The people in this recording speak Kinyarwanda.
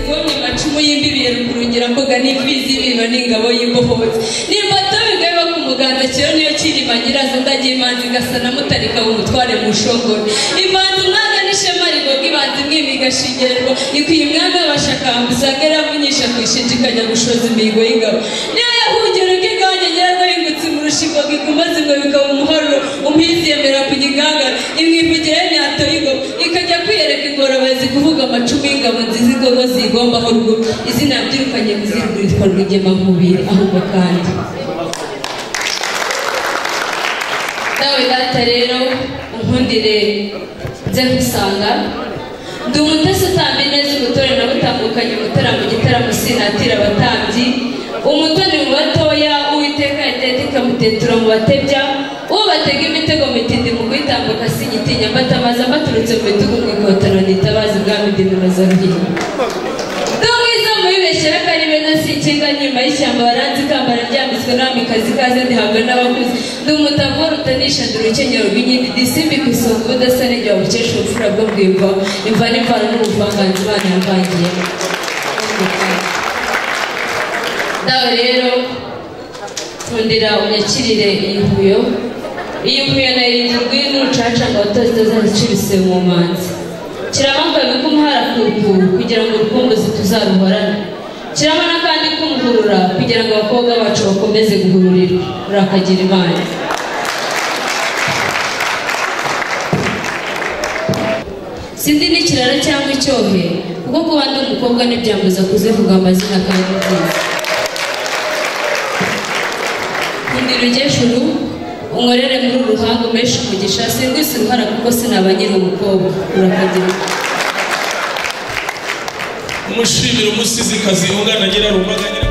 icumu y'imbibi rukurungira koga n'imbizi y'ibino n'ingabo y'imbohotsi n'imbatobe bigarura ku muganda kera niyo kirima nyirazo ndagiye imanzi gasa na mutarika w'umutware mu shongore imanzi umwanga n'ishema rigoga ibanzi mwimiga shingererwa ikwiye umwami w'abashakamba usanga yaravunyisha ku ishinja ikajya gushoza imihigo y'ingabo niyo yahungira ubwigabanya nyirarwo yingutse mu rushingo iguma zingwe bikaba umuharuro umpizi yemera ku gigangara imwivugira y'imyato y'ingabo ikajya kwiyereka ingorabazi kuvuga amacumu y'ingabo nziza ingogo ziyigombaho ruguru izina byirukanye kuziruguru yitwa rwigemamubiri ahubwo kandi nawe data rero unkundire nze gusanga ndi umutesi utambye neza ubutore na butambukanye umutera mu gitaramo sinatira abatambyi umutoni mu batoya uwiteka yatete ikamutetura mu batebya ubatega imitego mitindi mu kuyitambuka sinyitinya mbata amazi ambaturutse mu bitugu mu ikotano nitabazi ubwami ndi bibazaruhiye ndumwiza mubibeshye y'akaribe nasi ikinga nyuma y'ishyamba baranzi ikambara ryambitswe n'amikazi ikaze ndihabwe n'abakuze ndi umutagwa rutanisha ndi urukenyero rw'inyindi disimbi ku isonga ubudasa n'igihe wabukesha ubupfura bwo bwimva imva n'imvano n'ubuvanganzi imana yavangiyemo nawe rero fundira unyakirire iyi huyo iyi huyo nayo iri rwino rucaca ngo abatozi bazazicurise mu manzi kirabambaye ko umuhara kuruku kugira ngo urukumbuzi tuzaruhorane kirabona kandi kumuhurura kugira ngo abakobwa bacu bakomeze guhururira urakagira imana sindi n'ikirara cyangwa icyohe kuko kuba ndi umukobwa ntibyambuza kuzivuga amazina kandi byiza kundi rugeshuru unkorere muri uruhanga umeshi umugisha singwise uruhara kuko sinaba nyiri umukobwa urakagira umushimira umusizikazi yungana nyirarumaga nyirarumaga